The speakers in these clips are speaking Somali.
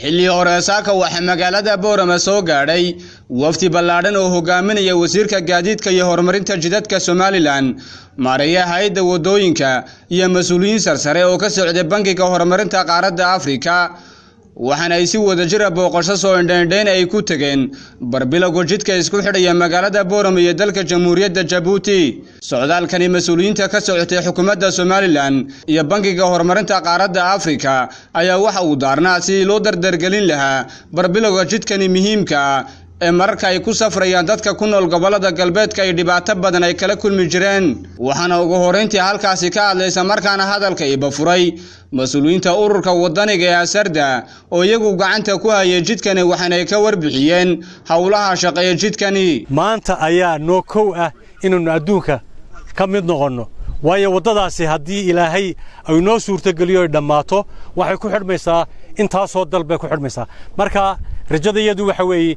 xilli hore saaka waxaa magaalada boorama soo gaadhay wafdi ballaadhan oo hogaaminaya wasiirka gaadiidka iyo horumarinta jidadka somalilan maareeya hay-adda waddooyinka iyo mas-uuliyiin sarsare oo ka socday bankiga horumarinta qaaradda afrika waxaana ay si wadajira booqasho soo indheindheyn ay ku tegeen barbilowga jidka isku xidhaya magaalada boorama iyo dalka jamhuuriyadda jabuuti socdaalkani mas-uuliyiinta ka socotay xukuumadda somalilan iyo bankiga horumarinta qaaradda afrika ayaa waxa uu daarnaa sidii loo dardargelin lahaa barbilowga jidkani muhiimka ah ee mararka ay ku safrayaan dadka ku nool gobollada galbeedka ay dhibaato badan ay kala kulmi jireen waxaana ugu horrayntii halkaasi ka hadlaysa markaana hadalka iba furay mas-uuliyiinta ururka waddaniga ee asarda oo iyagu gacanta ku hayay jidkani waxaanay ka warbixiyeen howlaha shaqeeya jidkani maanta ayaa noo kow ah inaynu adduunka ka mid noqonno waayo waddadaasi haddii ilaahay ay noo suurtogeliyo ay dhammaato waxay ku xidhmaysaa intaasoo dal bay ku xidhmaysaa marka rajadayadu waxa weeye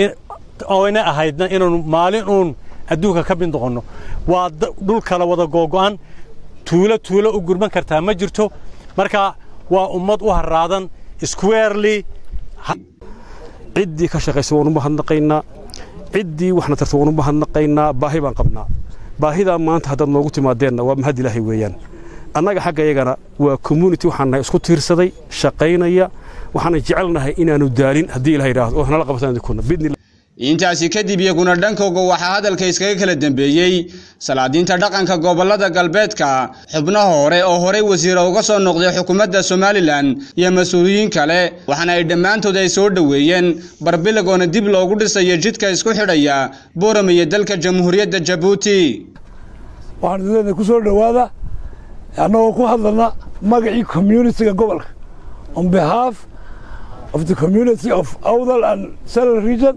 oyna ahaydna inaanu maalin uun adduunka ka mid noqonno waa dhul kala wada googo'an tuulo tuulo u gurman kartaa ma jirto marka waa ummad u haraadan squarely ciddii ka shaqaysa waan u mahadnaqaynaa ciddii waxna tarta waan u mahadnaqaynaa baahi baan qabnaa baahidaa maanta haddaad noogu timaadeenna waa mahad ilaahay weeyaan annaga xagga iyagana waa community waxaan nahay isku tiirsaday shaqaynaya waxaana jecelnahay inaanu daalin haddii ilaha yidhaahdo oo nala qabtaan kuna bidni intaasi kadib iyaguna dhankooga waxaa hadalka iskaga kala dambeeyey salaadiinta dhaqanka gobollada galbeedka xubnaha hore oo horey wasiira uga soo noqday xukuumadda somalilan iyo mas-uuliyiin kale waxaana ay dhammaantood ay soo dhoweeyeen barbilagoona dib loogu dhisayo jidka isku xidhaya boorama iyo dalka jamhuuriyadda jabuuti waxaan idinleedahay ku soo dhowaada annagoo ku hadlana magacii communitiga gobolka on behalf of the community of Awdal and Central region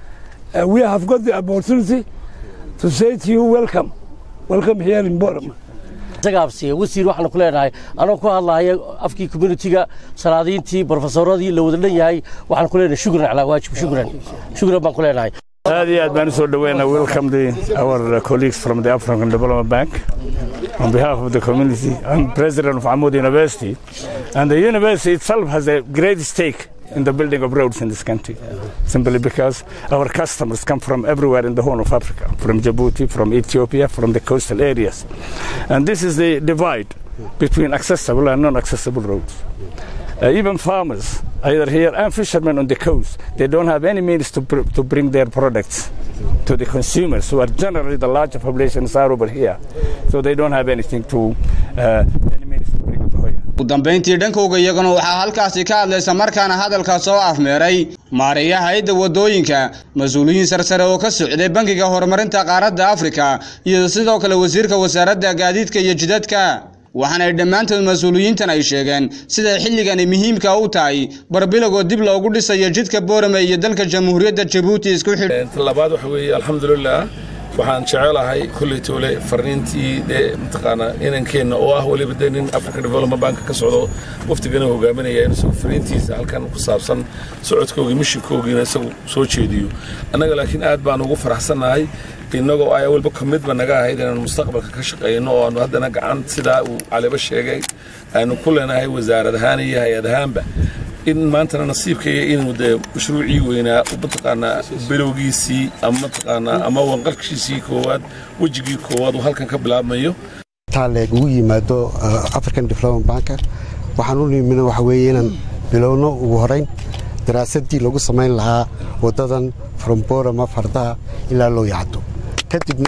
uh, we have got the opportunity to say to you welcome welcome here in Borama tagaabsiya wasiir waxaanu ku leenahay anoo ku hadlahaya afkii communitiga salaadiintii brofesoradii la wada dhan yahay waxaan ku leenahay shukran calaa waajib shukran shukran baan ku leenahay aad iyo aad baan u soo dhaweynaa welcome the our colleagues from the African Development Bank on behalf of the community I'm president of Amud University and the university itself has a great stake in the building of roads in this country simply because our customers come from everywhere in the Horn of Africa from Djibouti from Ethiopia from the coastal areas and this is the divide between accessible and non-accessible roads uh, even farmers either here and fishermen on the coast, they don't have any means to, pr- to bring their products to the consumers, who are generally the larger populations are over here. So they don't have anything to, uh, any means to bring it here. ugu dambayntii dhankooga iyaguna waxaa halkaasi ka hadlaysa markaana hadalka soo afmeeray maareeya hay-adda waddooyinka mas-uuliyiin sarsare oo ka socday bankiga horumarinta qaaradda afrika iyo sidoo kale wasiirka wasaaradda gaadiidka iyo jidadka waxaana ay dhammaantood mas-uuliyiintan ay sheegeen siday xilligani muhiimka u tahay barbilowgoo dib loogu dhisayo jidka boorame iyo dalka jamhuuriyadda jabuuti isku xidh labaad waxa weeye alxamdulilah waxaan jecelahay kolley toole farniintii dee mataqaanaa inankeenna oo ah weliba dee nin africa development bank ka socdo waftigana hogaaminaya in isagu fariintiisa halkan ku saabsan socodkoogii mishinkoogiina isagu soo jeediyo annaga laakiin aad baan ugu faraxsannahay innagoo ay walba ka midba naga ahayd inaanu mustaqbalka ka shaqayno oo aanu haddana gacan sidaa uu caliba sheegay aanu ku leenahay wasaarad ahaan iyo hay-ad ahaanba in maantana nasiibkaya inuu dee mashruucii weynaa mataqaanaa bilowgiisii ama mataqaanaa ama wanqalkiisii koowaad wejigii koowaad uu halkan ka bilaabmayo taaleeg ugu yimaado african development banka waxaan u nimina waxa weeye inaan bilowno ugu horayn daraasadii lagu samayn lahaa waddadan from borama fardaha ilaa loo yacdo kadibna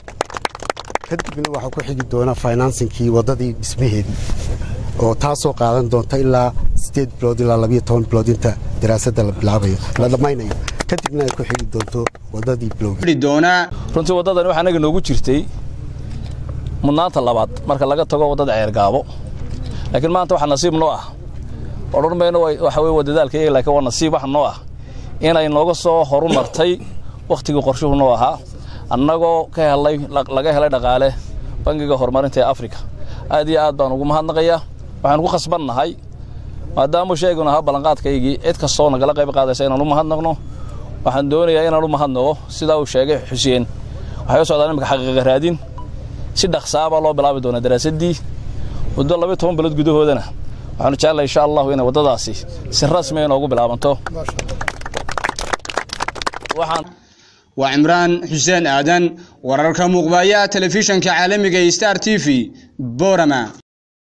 kadibna waxaa ku xigi doona financinkii waddadii dhismaheedii oo taasoo qaadan doonta ilaa sideed bilood ilaa labiyo toban bilood inta daraasadda la bilaabayo la dhammaynayo kadibna ay ku xigi doonto waddadii runtii waddadan waxaa anaga noogu jirtay mudnaanta labaad marka laga tago waddada ceergaabo laakiin maanta waxaa nasiib noo ah odhan mayno waxa weye waa dadaalkayga laakiin waa nasiib wax noo ah inay nooga soo horu martay wakhtigii qorshuhu noo ahaa annagoo ka helay laga helay dhaqaale bangiga horumarinta ee afrika aad iyo aad baan ugu mahadnaqayaa waxaan ku khasbannahay maadaamuu sheeganu ahaa ballanqaadkaygii cid kastoo nagala qayb qaadaysa inaan u mahadnaqno waxaan doonayaa inaan u mahadnaqo sidaa uu sheegay xuseen waxay u socdaan imika xaqiiqa raadin si dhaqsaabaa loo bilaabi doonaa daraasaddii muddo labayo toban bilood gudahoodana waxaanu jeclahay insha allahu inay waddadaasi si rasmi inoogu bilaabanto waxaan waa cimraan xuseen aadan wararka muuqbaaya telefishanka caalamiga ee star t v boorama